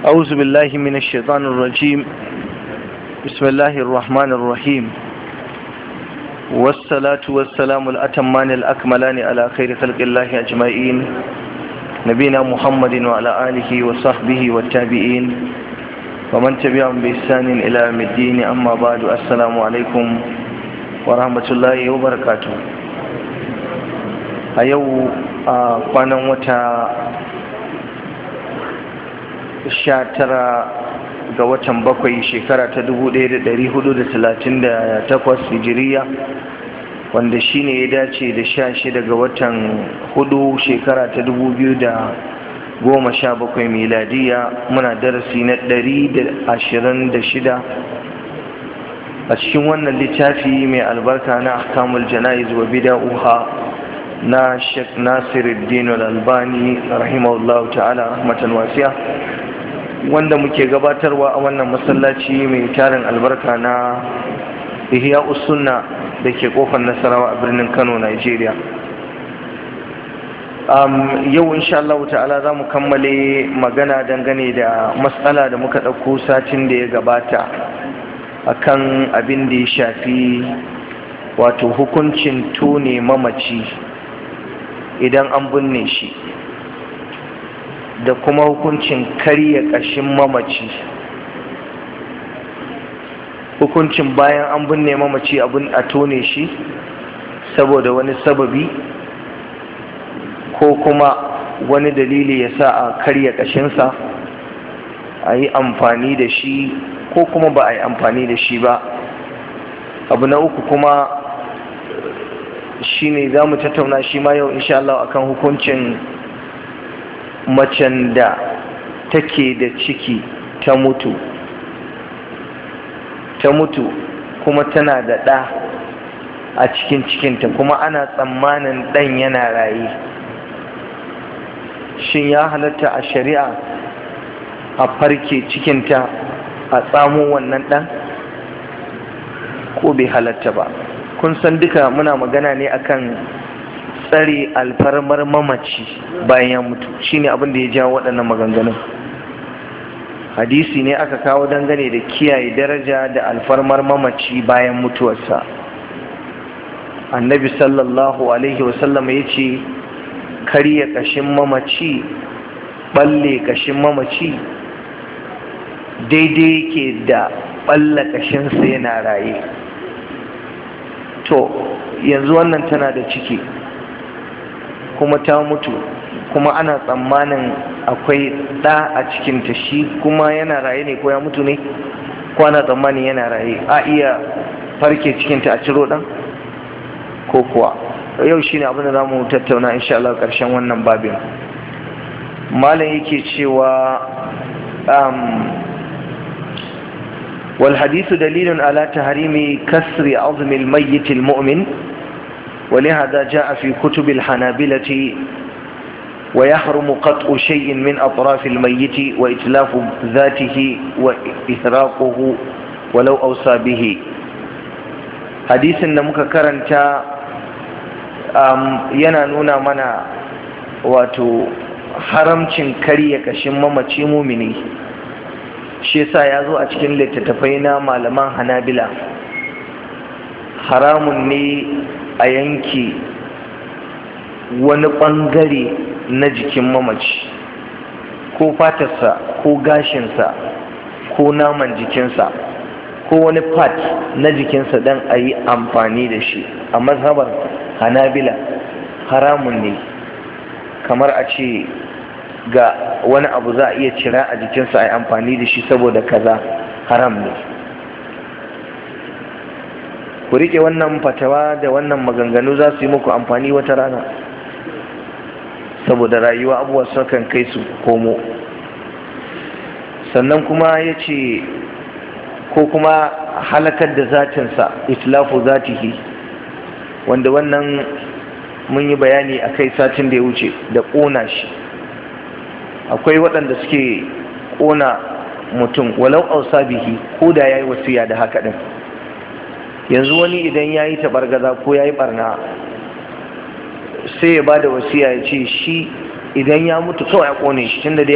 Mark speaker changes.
Speaker 1: أعوذ بالله من الشيطان الرجيم بسم الله الرحمن الرحيم والصلاة والسلام الأتمان الأكملان على خير خلق الله أجمعين نبينا محمد وعلى آله وصحبه والتابعين ومن تبعهم بإحسان إلى يوم الدين أما بعد السلام عليكم ورحمة الله وبركاته أيو قانا وتا sha tara ga watan bakwai shekara ta dubu ɗaya da ɗari hudu da talatin da takwas hijiriya wanda shine ya dace da sha shida ga watan hudu shekara ta dubu biyu da goma sha bakwai miladiya muna darasi na ɗari da ashirin da shida a cikin wannan littafi mai albarka na ahkamul jana'iz wa bida'uha na Sheikh Nasiruddin Al-Albani rahimahullahu ta'ala rahmatan wasiya wanda muke gabatarwa a wannan masallaci mai tarin albarka na ihya sunna da ke kofar nasarawa a birnin kano nigeria um, yau insha Allah ta'ala za mu kammale magana dangane da matsala da muka ɗauko satin da ya gabata akan abin da ya shafi wato hukuncin tone mamaci idan an binne shi da kuma hukuncin karya ƙashin mamaci hukuncin bayan an binne mamaci abin a tone shi saboda wani sababi ko kuma wani dalili ya sa a karya ƙashinsa a yi amfani da shi ko kuma ba a yi amfani da shi ba abu na uku kuma shi ne za mu tattauna shi ma yau insha Allah akan hukuncin macen da take da ciki ta mutu ta mutu kuma tana da ɗa a cikin cikinta kuma ana tsammanin ɗan yana raye shin ya halatta a shari'a a farke cikinta a tsamo wannan ɗan ko bai halatta ba kun san duka muna magana ne akan tsare alfarmar mamaci bayan ya mutu shine abin da ya jawo waɗannan maganganun hadisi ne aka kawo dangane da kiyaye daraja da alfarmar mamaci bayan mutuwarsa annabi sallallahu alaihi wasallam ya ce karya ƙashin mamaci balle ƙashin mamaci daidai yake da balla ƙashinsa yana raye to yanzu wannan tana da ciki kuma ta mutu kuma ana tsammanin akwai ɗa a cikinta shi kuma yana raye ne ko ya mutu ne ko ana tsammanin yana raye a iya farke cikinta a ciro ɗan ko kuwa yau shi ne abinda za mu tattauna insha Allah ƙarshen wannan babin malam yake cewa والحديث دليل على تحريم كسر عظم الميت المؤمن ولهذا جاء في كتب الحنابلة ويحرم قطع شيء من أطراف الميت وإتلاف ذاته وإهراقه ولو أوصى به حديث نمك كرنتا yana nuna mana wato haramcin karya kashin mamaci mumini shi yasa ya zo a cikin littattafai na malaman hanabila haramun ne a yanki wani ɓangare na jikin mamaci ko fatarsa ko gashinsa ko naman jikinsa ko wani part na jikinsa don a yi amfani da shi a mazhabar hanabila haramun ne kamar a ce ga wani abu za a iya cira a jikinsa a yi amfani da shi saboda kaza haram ne ku riƙe wannan fatawa da wannan maganganu za su yi muku amfani wata rana saboda rayuwa abubuwa sukan kai su komo sannan kuma ya ce ko kuma halakar da zatinsa itlafu zatihi wanda wannan mun yi bayani a kai satin da ya wuce da ƙona shi akwai waɗanda suke ƙona mutum walau ausa bihi ko da ya yi wasiya da haka ɗin yanzu wani idan ya yi taɓargaza ko ya yi ɓarna sai ya ba da wasiya ya ce shi idan ya mutu kawai a ƙone shi tunda da